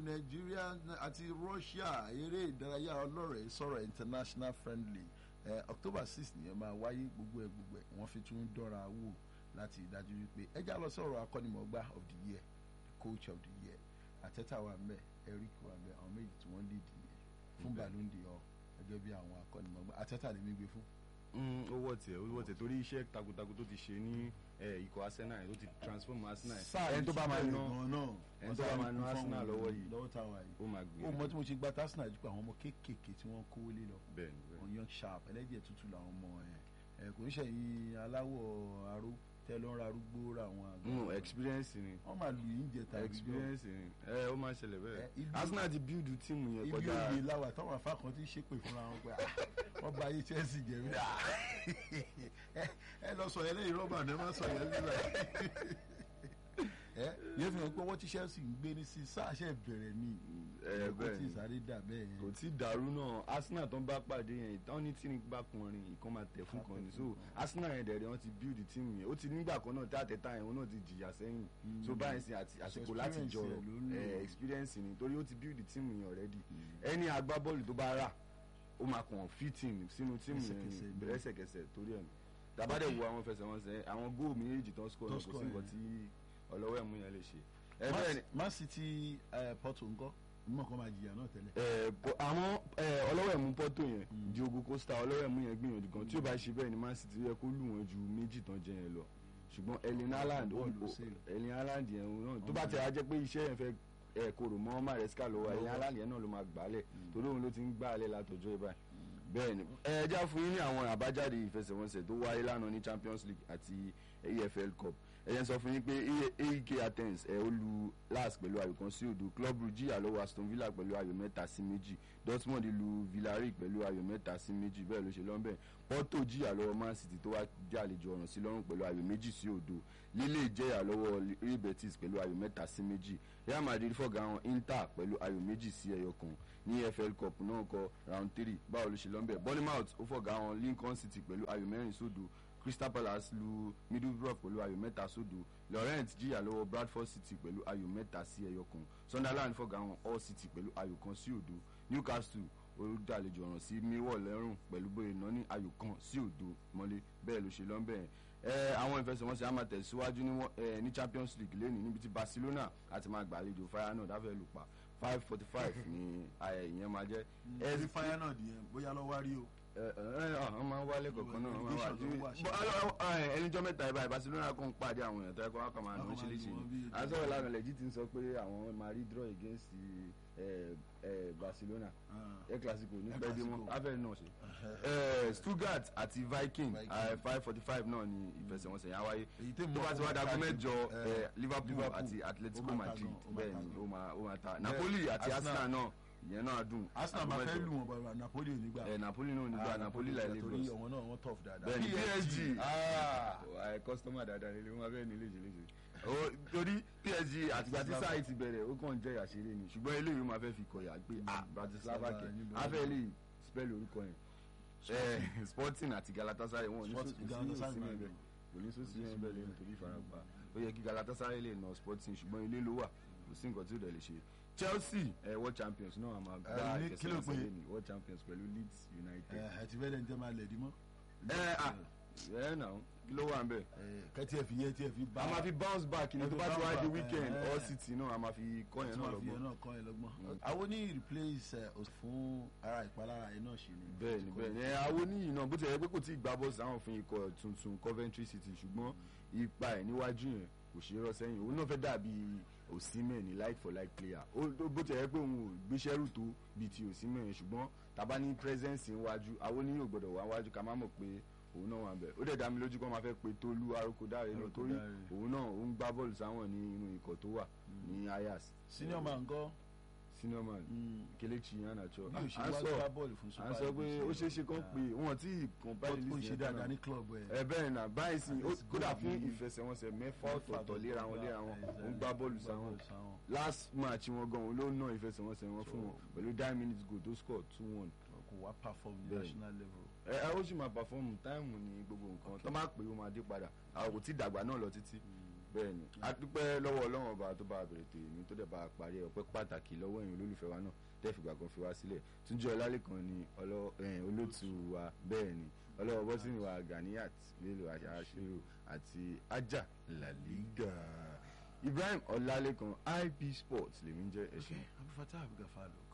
nàìjíríà àti russia eré ìdárayá ọlọ́rẹ̀ẹ́ sọ̀rọ̀ international friendly eh, october six nìyẹn máa wáyé gbogbo ẹ̀ gbogbo ẹ̀ wọ́n fi tún dọ́ra wò láti dájú wípé ẹjá lọ sọ̀rọ̀ akọ́nimọ̀gbá of the year the coach of the year àtẹ́tà wà mẹ́ eric wà mẹ́ àwọn méjì tí wọ́n lead nìyẹn fún ballon d'or gẹ́gẹ́ bí àwọn akọ́nimọ̀gbá àtẹ́tà lè mí gbé fún. ó wọ̀ tẹ̀ ó wọ̀ tẹ̀ torí iṣẹ́ takuntakun tó ti ṣe ní eh, ikọ̀ arsenal tó ti transform arsenal ẹni tó bá máa ná ẹni tó bá máa ná arsenal lọ́wọ́ yìí lọ́wọ́ táwa yìí ó máa gbé ó mọ tí mo ṣe gba arsenal jù pé àwọn ọmọ kéékèèké tí wọ́n kówó lé lọ bẹ́ẹ̀ ni bẹ́ẹ̀ on young sharp ẹlẹ́jẹ̀ tútù làwọn ọmọ ẹ̀ ẹ̀ kò ń ṣẹ̀yìn aláwọ̀ aró tẹ́ ló ń ra arúgbó ra àwọn àgbà no experience ni wọ́n máa lù yín jẹ tàbí experience ni ẹ ó máa ń ṣẹlẹ̀ Eh, bẹ́ẹ̀ ibi- arsenal ti build team yẹn ibi kọjá òye láwà táwọn afá kan ti ṣépè fúnra wọn pé ah, wọ́n bá ayé chelsea jẹ́ mi ah, ẹ- ẹ lọ sọ yẹn lẹ́yìn rọ́bà ní ẹ má sọ yẹn nígbà ẹ yẹn fi hàn pé wọ́n ti chelsea ń gbé ní sí sáàṣẹ bẹ̀rẹ̀ ní ẹ kó bẹ́ẹ̀ tí ni ìsáré dà bẹ́ẹ̀ kò yẹn tí ì dàrú náà arsenal tó ń bá pàdé yẹn ìtàn ní tíní bá kọrin ìkan máa tẹ̀ fún kan ni so arsenal yẹn dẹ̀rẹ̀ wọ́n ti build team yẹn ó ti nígbà kan náà tí àtẹ̀tà yẹn wọn náà ti jìyà sẹ́yìn so báyìí sin àti àsìkò láti experience jọrọ ẹ̀ ló ń lò. eh, experience ni torí ó ti build team yẹn already ẹni agbábọ́ọ̀lù tó bá rà ó máa kàn fit in sínú team yẹn Lẹ́sẹ̀kẹsẹ̀ ni ni. lẹ́sẹ̀kẹsẹ̀ torí ẹ̀ tàbádẹ́ wo àwọn fẹsẹ̀wọnsẹ̀ àwọn góò méjèèjì tó ń score Tó náà kò sí score nǹkan yẹn. tí ọlọ́wọ́ ẹ̀mú yẹn lè ṣe ẹ bẹ́ẹ̀ ni man city eh, porto ńkọ́ mímọ̀ kan máa jìyà náà tẹ́lẹ̀ ẹ bọ àwọn ẹ ọlọ́wọ́ ẹ̀mú pọ́tò yẹn Diogo Costa ọlọ́wọ́ ẹ̀mú yẹn gbìyànjú gan tí ó bá ṣe bẹ́ẹ̀ ni Man City yẹ kó lù wọ́n ju méjì tán jẹ yẹn lọ ṣùgbọ́n Erling Haaland ó Bọ́ọ̀lù ó- sale. Erling Haaland yẹn òun náà tó bá tẹ̀ á jẹ́ pé iṣẹ́ yẹn fẹ́ ẹ kóró mọ́ Maresca lọ́wọ́ Erling Haaland yẹn náà ló máa gbálẹ̀ torí òun ló ti ń gbálẹ̀ látọjọ́ ibà bẹ́ẹ̀ ni ẹ já fún yín ní àwọn àbájáde ìfẹsẹ̀wọnsẹ̀ tó wáyé lánàá ní Champions League àti EFL Cup ẹ jẹ́ n sọ fún yín pé AEK Athens ẹ ó lu LASK pẹ̀lú ayò kan sí òdo Club Brugge jìyà lọ́wọ́ Aston Villa pẹ̀lú ayò mẹ́ta sí méjì Dortmund lu Villarreal pẹ̀lú ayò mẹ́ta sí méjì bẹ́ẹ̀ ló ṣe lọ́nbẹ̀ Porto jìyà lọ́wọ́ Man City tó wá jàlejò ọ̀ràn sí lọ́rùn pẹ̀lú ayò méjì sí òdo Lille jẹ́yà lọ́wọ́ Real Betis pẹ̀lú ayò mẹ́ta sí méjì Real Madrid fọ̀gá wọn Inter pẹ̀lú ayò méjì sí ẹyọ kan ní EFL Cup náà kọ round three báwo ló ṣe lọ́nbẹ̀ Bournemouth ó fọ̀gá wọn Lincoln City pẹ̀lú ayò mẹ́rin sódo Crystal Palace lu Middlesbrough pẹ̀lú ayò mẹ́ta sódo Lorient jìyà lọ́wọ́ Bradford City pẹ̀lú ayò mẹ́ta sí ẹyọ kan Sunderland fọ̀gá wọn Hull City pẹ̀lú ayò kan sí òdo Newcastle olùdàlejò ọ̀ràn sí Millwall lẹ́rùn pẹ̀lú bóyá iná ní ayò kan sí òdo mọ́lé bẹ́ẹ̀ ló ṣe lọ́nbẹ̀ yẹn ẹ àwọn ìfẹsẹ̀wọnsẹ̀ á máa tẹ̀síwájú ní wọ́n- ẹ, ní Champions League lẹ́nu níbi tí Barcelona àti máa gbàlejò Feyenoord dáfẹ́ lù pa five forty five ni ayẹ ìyẹn máa jẹ́ ẹ ti fáyà náà dìyẹn bóyá lọ́wọ́ rí o ẹ ẹ wọ́n máa ń wálé kọ̀ọ̀kan náà wọ́n máa ń wá Relegation ló wà ṣe. Bọ́, alọ́- ẹ, ẹnìjọ́ mẹ́ta ẹ̀ báyìí Barcelona kàn ń pàdé àwọn èèyàn tó yẹ kó wá kàn máa Wọ́n nà ṣe máa léṣe lù wọ́n ni bí- àtọ́wọ̀ lánàá lẹ́jì ti ń sọ pé àwọn máa rí draw against ẹ, ẹ, Barcelona Ah. ẹ clasico ní El pẹ́ẹ́dé mọ́ Clasico. afẹ́ náà ṣe ẹ, Stuttgart àti Viking Viking. five forty five náà ni ìfẹsẹ̀wọnsẹ̀ yẹn á wáyé Èyí tẹ́ tó mọ̀ bá ti ó wá máa dago ta mẹ́jọ jù. ẹ, Eh, Liverpool Liverpool. àti Ó Atletico máa ta Madrid gan, ó máa bẹ́ẹ̀ ta ni gan. ó máa ó máa ta Napoli àti Arsenal. Arsenal náà ìyẹn náà dùn Arsenal Ago máa fẹ́ mẹ́jọ. lù wọ́n bàbá Napoli ò ní gbà ẹ Napoli náà ò ní Ah, gba Napoli láì lè torí bros ọ̀wọ́n náà wọ́n tough dáadáa bẹ́ẹ̀ni PSG ah ẹ kọ́sítọ́mà dáadáa nílé wọn abẹ́ẹ̀ nílé ìjìnlẹ̀ ṣe. torí PSG àtìgbà tí sáà ti bẹ̀rẹ̀ ó kàn jẹ́ àṣírí ni ṣùgbọ́n eléyìí ó máa fẹ́ fi kọ̀yà pé ah Bratislava kẹ̀ níbo ni? afẹ́ lè spell orúkọ yẹn Eh, Sporting àti Galatasaray wọn ò ní Sporting- sọ- kò sí Galatasaray òsì máa mẹ́bẹ̀ lò. kò ní sọ́sì mẹ́bẹ̀ lẹ́yìn torí ìfarapa ó yẹ kí Galatasaray lè nà Sporting ṣùgbọ́n ilé ló wà kò sí nǹkan tí ó dẹ̀ lè ṣe Chelsea eh, world champions náà a máa gbá ní- kí ló ìfẹsẹ̀wọnsẹ̀ pé? lẹ́nu world champions pẹ̀lú Leeds United. ẹ ẹ ti fẹ́ lẹ́ni tẹ́ máa lẹ̀ dí mọ́ ẹ ah ẹ nà kí ló wà ń bẹ̀. kẹ́tí ẹ̀ fi yẹ tí ẹ̀ fi bá a máa fi bounce back ní tó bá ti wá di Bounce back, weekend eh, all eh. city náà a máa fi kọ́ yẹn tí náà wọ́n fi yẹn lọ́gbọ́n. náà kọ́ ẹ lọ́gbọ́n. àwọn ní replace ẹ, os- fún ara ìpalára yẹn náà ṣe ni. bẹ́ẹ̀ ni bẹ́ẹ̀ ni ẹ àwọn oníyìn náà bó ti yẹ pé kò tí ì gbá bọ́ọ̀sì àwọn òfin ikọ̀ tuntun Coventry City ṣùgbọ́n ipa ẹ̀ níwájú yẹn kò ṣe é rọ́ sẹ́yìn òun náà fẹ́ dàbí Osimhen ní like for like player ó ó- bó ti yẹ pé òun ò gbéṣẹ́rù tó bíi ti Osimhen yẹn ṣùgbọ́n tàbá ní presence níwájú àwọn oníyìn ò gbọ́dọ̀ wá wájú ká má mọ̀ pé òun náà wà bẹ́ẹ̀ ó dẹ̀ dá mi lójú kó máa fẹ́ pe Tolú Arókòdáre náà torí Arókòdáre. òun náà ó ń gbá bọ́ọ̀lù sáwọn ní inú ikọ̀ tó wà ní Ajax senior man gan. senior man Kelechi Iheanacho bí o ṣe à ń wá sọ gbá bọ́ọ̀lù fún à ń sọ pé ó ṣeé ṣe kán pé wọn tí compile ó ń list ṣe yẹn dáadáa tán ní club ẹ. ẹ bẹ́ẹ̀ náà báyìí sí ó- Let's go kódà fún bí- ìfẹsẹ̀wọnsẹ̀ mẹ́fà ọ̀tọ̀ọ̀tọ̀ ọ̀tọ̀ọ̀tọ̀ léra wọn léra wọn Exactly. ó ń gbá bọ́ọ̀lù sáwọn last match wọn gan òun ló ná ìfẹsẹ̀wọnsẹ̀ wọn fún wọn pẹ̀lú nine minutes goal tó score two one kò wá perform ní Bẹ́ẹ̀. national level. ẹ ẹ ó sì máa perform táìmù ní gbogbo nǹkan tó máa pè ó máa dé padà àwọn kò tí ì dàgbà náà lọ títí bẹ́ẹ̀ ni a dúpẹ́ lọ́wọ́ ọlọ́run ọba tó bá a bẹ̀rẹ̀ tó èmi tó dẹ̀ bá a parí ọpẹ́ pàtàkì lọ́wọ́ ẹ̀yin olólùfẹ́ wa náà tẹ́ fìgbà kan fi wá sílẹ̀ túnjí ọlálẹ́kan ni ọlọ́- eh, olóòtú wa bẹ́ẹ̀ ni ọlọ́wọ́ bọ́sìnì wa Ganiyat Bello aṣáṣírò àti ajá làlígà Ibrahim ọlálẹ́kan IP Sports lèmi ń jẹ́ ẹ̀ṣin. abdulfatah abdulgafalo